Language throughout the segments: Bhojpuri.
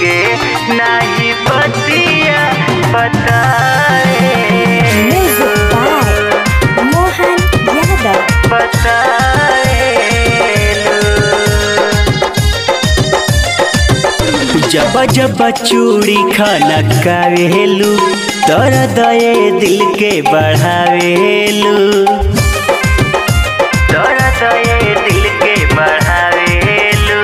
के नाही बतिया बताए Music by Mohan Yadav. जब जब चूड़ी खाना कावेलू तर दये दिल के बढ़ावेलू तर दये दिल के बढ़ावेलू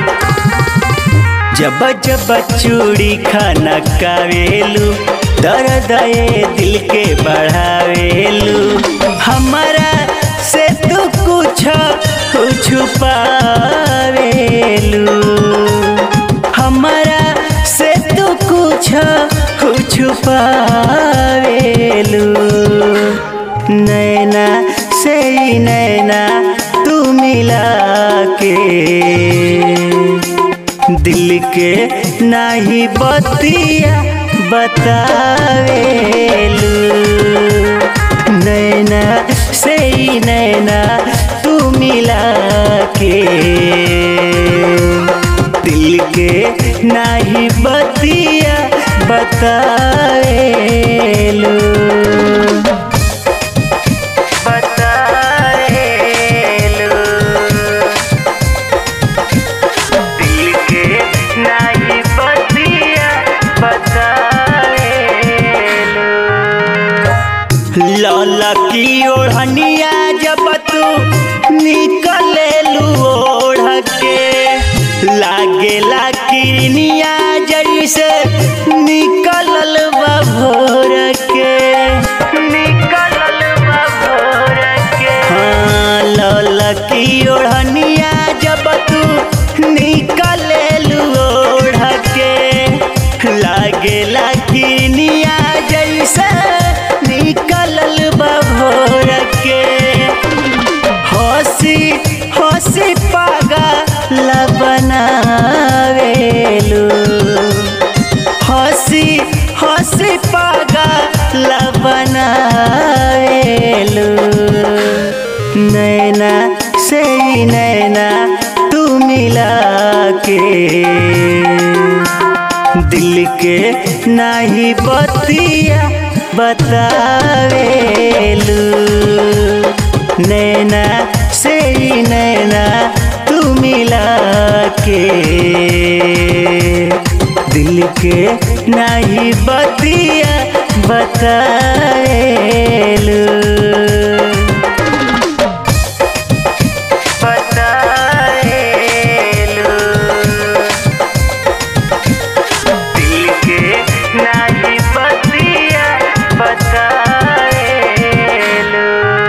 जब जब चूड़ी खाना कावेलू तर दये दिल के बढ़ावेलू हमारा से तू कुछ कुछ पावेलू हमारा से तू कुछ कुछ पावेलू नैना से ही नैना तू मिला के दिल के नाही बतिया बतावेलू नैना से ही नैना तू मिला के दिल के नाही बतिया बतावेलू बतावेलू दिल के नाही बतिया बतावेलू लौला की ओढ़निया जब तू निकलेलू ओढ़ के लागेला किरनिया जैसे निकलल बा भोर के निकलल बा भोर के हाँ लौला की ओढ़निया जब तू निकलेलू ओढ़ के लागेला किरनिया जैसे निकलल बा भोर के हंसी हंसी पागल बनावेलू हंसी हंसी पागल बनावेलू नैना से ही नैना तू मिला के दिल के नाही बतिया बतावेलू नैना से ही नैना तू मिला के दिल के नाही बतिया बतावेलू बतावेलू दिल के नाही बतिया बतावेलू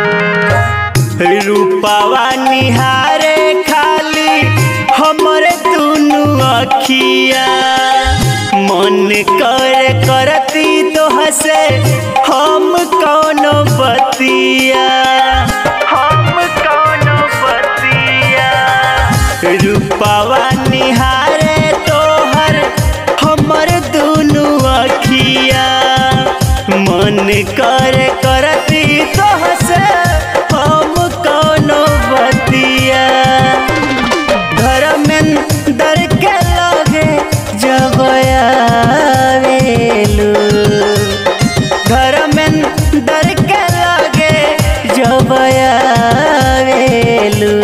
रूपावा निहारे खाली हमरे दुनु अखिया मन कर करती तो हसे हम कौनो बतिया हम कौनो बतिया रूपावा निहारे तोहर हमर दुनु अखिया मन कर करती तो हसे हम कौनो बतिया घर में दर के लगे जब आवेलू घर में दर के लगे जब आवेलू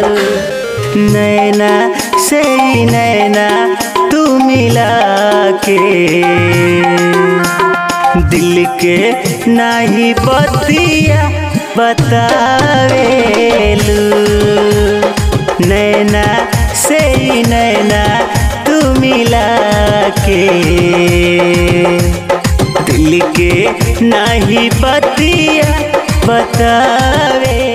नैना से ही नैना तू मिला के दिल के नाही बतिया बतावेलू नैना से ही नैना तू मिला के दिल के नाही बतिया बतावे